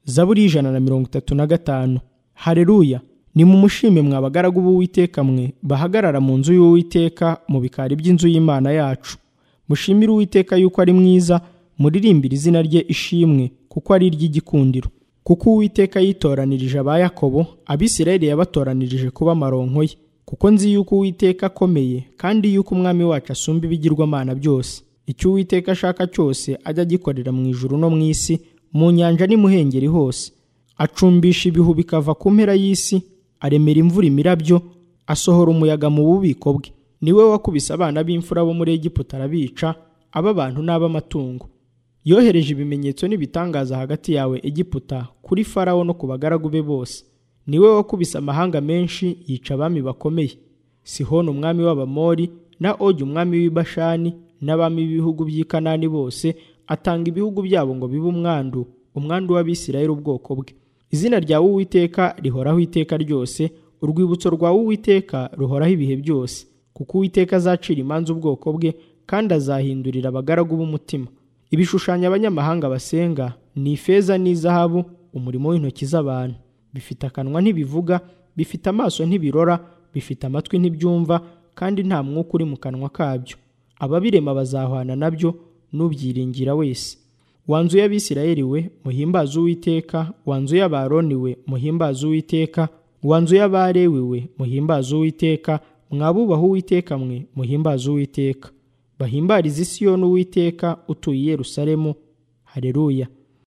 zaburi y'ijana na mirongo itatu na gatanu hareruya nimumushime mwa bagaragu b'uwiteka mwe bahagarara mu nzu y'uwiteka mu bikari by'inzu y'imana yacu mushimire uwiteka yuko ari mwiza muririmbire izina rye ishimwe kuko ari iry'igikundiro kuko uwiteka yitoranirije aba yakobo abisirayeli yabatoranirije kuba amaronko ye kuko nzi yuko uwiteka akomeye kandi yuko umwami wacu asumba ibigirwamana byose icyo uwiteka ashaka cyose ajya agikorera mu ijuru no mu isi mu nyanja n'imuhengeri hose acumbisha ibihu bikava ku mpera y'isi aremera imvura imirabyo asohora umuyaga mu bubiko bwe niwe wakubise abana b'imfura bo muri Egiputa arabica ab'abantu n'ab'amatungo yohereje ibimenyetso n'ibitangaza hagati yawe Egiputa kuri farawo no ku bagaragu be bose niwe wakubise amahanga menshi yica abami bakomeye sihoni umwami w'abamori na ogi umwami w'ibashani n'abami b'ibihugu by'i kanani bose atanga ibihugu byabo ngo bibe umwandu umwandu w'abisirayeli ubwoko bwe izina ryawe uwiteka rihoraho iteka ryose urwibutso rwawe uwiteka ruhoraho ibihe byose kuko uwiteka azacira imanza ubwoko bwe kandi azahindurira abagaragu b'umutima ibishushanyo abanyamahanga basenga ni ifeza n'izahabu umurimo w'intoki z'abantu bifite akanwa ntibivuga bifite amaso ntibirora bifite amatwi ntibyumva kandi nta mwuka uri mu kanwa kabyo ababirema bazahwana nabyo n'ubyiringira wese wanzu y'abisirayeli we muhimbaze uwiteka wanzu y'abaroni we muhimbaze uwiteka wanzu y'abarewi we muhimbaze uwiteka mwabubaha uwiteka mwe muhimbaze uwiteka bahimbarize isiyoni uwiteka utuye i yerusalemu hareruya